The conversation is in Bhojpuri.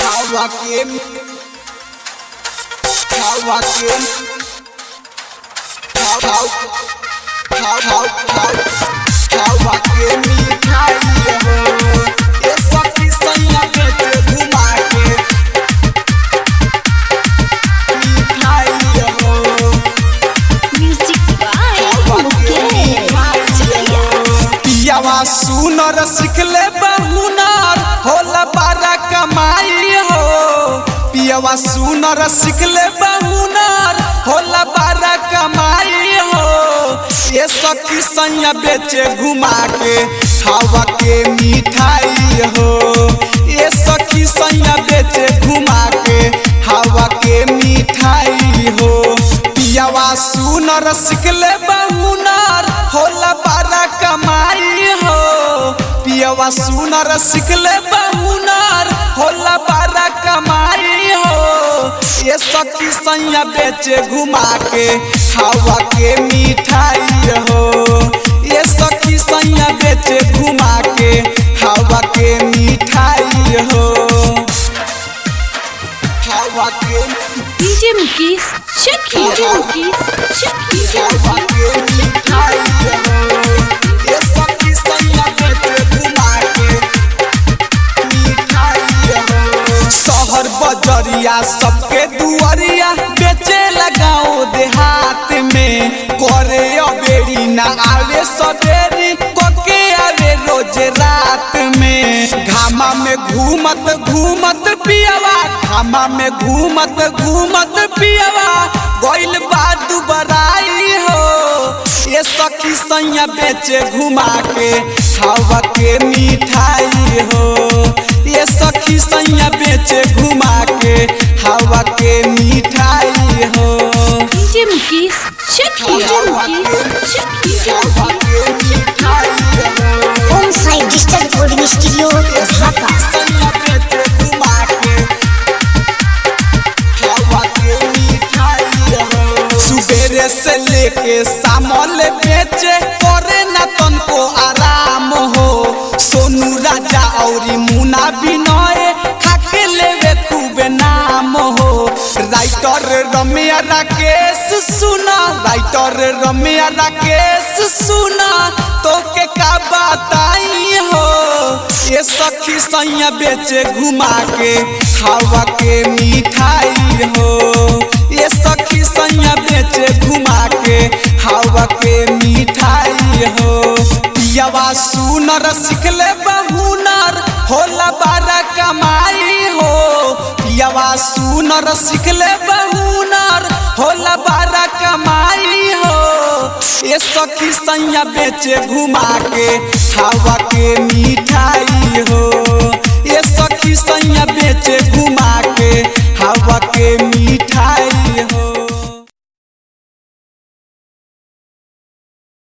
हवा के हवा के हवा हवा हवा के मिठाई हो ये सखी सैया बेटे घुमा के मिठाई हो म्यूजिक बाय मुकेश पियावा सुनर सिखले बहुनर होला बारा कमाई हो पियावा सुनर सिखले बहुनर होला बारा कमाई हो ये सखी सैया बेचे घुमा के हवा के मिठाई हो ये सखी सैया बेचे घुमा के हवा के मिठाई हो पियावा सुनर सिखले बहुनर होला बारा कमाई हो पियावा सुनर सिखले बहुनर होला बारा कमाई हो ये सखी सैया बेचे घुमा के हवा के मिठाई हो ये सखी सैया बेचे घुमा के हवा के मिठाई हो हवा के डीजे मुकेश चकी डीजे मुकेश चकी हवा के मिठाई हो ये सखी सैया बेचे घुमा के मिठाई हो शहर बजरिया सबके दुआरिया बेचे लगाओ देहात में करे अबेरी ना आवे सवेरी कोके आवे रोज रात में घामा में घूमत घूमत पियावा घामा में घूमत घूमत पियावा गोइल बादू बराई हो ये सखी सैया बेचे घुमा के हवा के मिठाई हो ये सखी सैया बेचे घुमा के हवा के मिठाई हो डीजे मुकेश चकी डीजे मुकेश चकी हवा के मिठाई हो Om Sai digital recording studio Dhaka सैया बेचे घुमा के हवा के मिठाई हो सुबेरे से लेके सामल बेचे करे ना तनको आराम हो सोनू राजा और मुना बिनय खाके लेवे खूबे नाम हो राइटर रम्या राकेश सुना राइटर रम्या राकेश सुना तो के का बताई हो ये सखी सैया बेचे घुमा के हवा के मिठाई हो ये सखी सैया बेचे घुमा के हवा के मिठाई हो पियावा सुनर सिखले बहुनर होला बारा कमाई हो पियावा सुनर सिखले बहुनर होला बारा कमाई हो ये सखी सैया बेचे घुमा के हवा के मिठाई हो